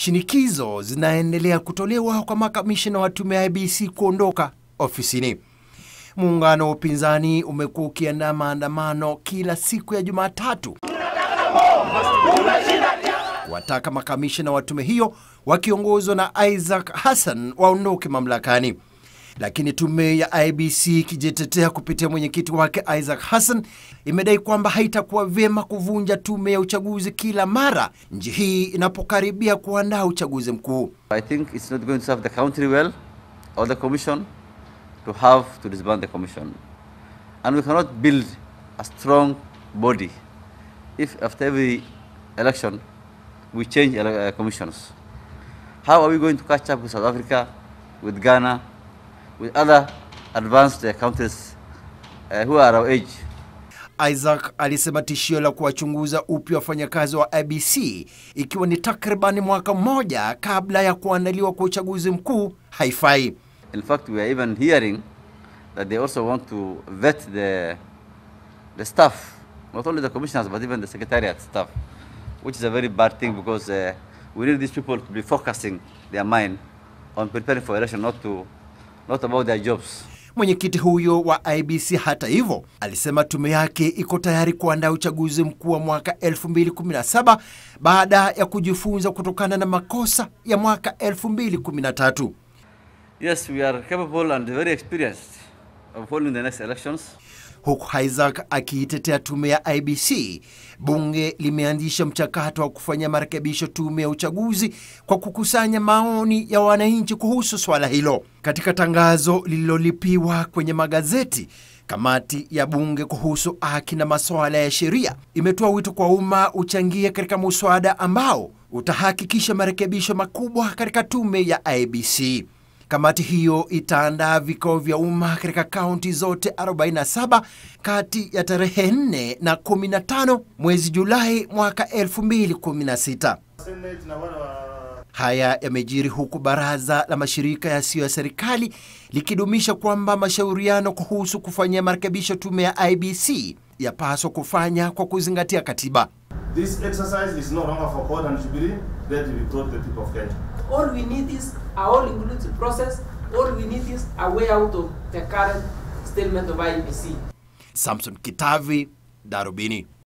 shinikizo zinaendelea kutolewa kwa makamishina wa tume ya IEBC kuondoka ofisini. Muungano wa upinzani umekuwa ukiandaa maandamano kila siku ya Jumatatu wataka makamishina wa tume hiyo wakiongozwa na Isaac Hassan waondoke mamlakani. Lakini tume ya IEBC ikijitetea kupitia mwenyekiti wake Isaac Hassan imedai kwamba haitakuwa vyema kuvunja tume ya uchaguzi kila mara nchi hii inapokaribia kuandaa uchaguzi mkuu. I think it's not going to serve the country well or the commission to have to disband the commission. And we cannot build a strong body if after every election we change ele- uh, commissions. How are we going to catch up with South Africa, with Ghana, with other advanced uh, countries uh, who are our age? Isaac alisema tishio la kuwachunguza upya wafanyakazi wa IEBC ikiwa ni takribani mwaka mmoja kabla ya kuandaliwa kwa uchaguzi mkuu haifai. In fact, we are even hearing that they also want to vet the, the staff, not only the commissioners, but even the secretariat staff, which is a very bad thing because uh, we need these people to be focusing their mind on preparing for election, not, to, not about their jobs. Mwenyekiti huyo wa IEBC hata hivyo alisema tume yake iko tayari kuandaa uchaguzi mkuu wa mwaka 2017 baada ya kujifunza kutokana na makosa ya mwaka 2013. Yes, we are capable and very experienced of holding the next elections. Huku Isaac akiitetea tume ya IEBC, bunge limeanzisha mchakato wa kufanyia marekebisho tume ya uchaguzi kwa kukusanya maoni ya wananchi kuhusu swala hilo. Katika tangazo lililolipiwa kwenye magazeti, kamati ya bunge kuhusu haki na masuala ya sheria imetoa wito kwa umma uchangie katika muswada ambao utahakikisha marekebisho makubwa katika tume ya IEBC. Kamati hiyo itaandaa vikao vya umma katika kaunti zote 47 kati ya tarehe 4 na 15 mwezi Julai mwaka 2016. Haya yamejiri huku baraza la mashirika yasiyo ya serikali likidumisha kwamba mashauriano kuhusu kufanyia marekebisho tume ya IEBC yapaswa kufanya kwa kuzingatia katiba. This exercise is no longer for court and Jubilee, that we brought the people of Kenya. All we need is a all-inclusive process. All we need is a way out of the current statement of IEBC. Samson Kitavi, Darubini.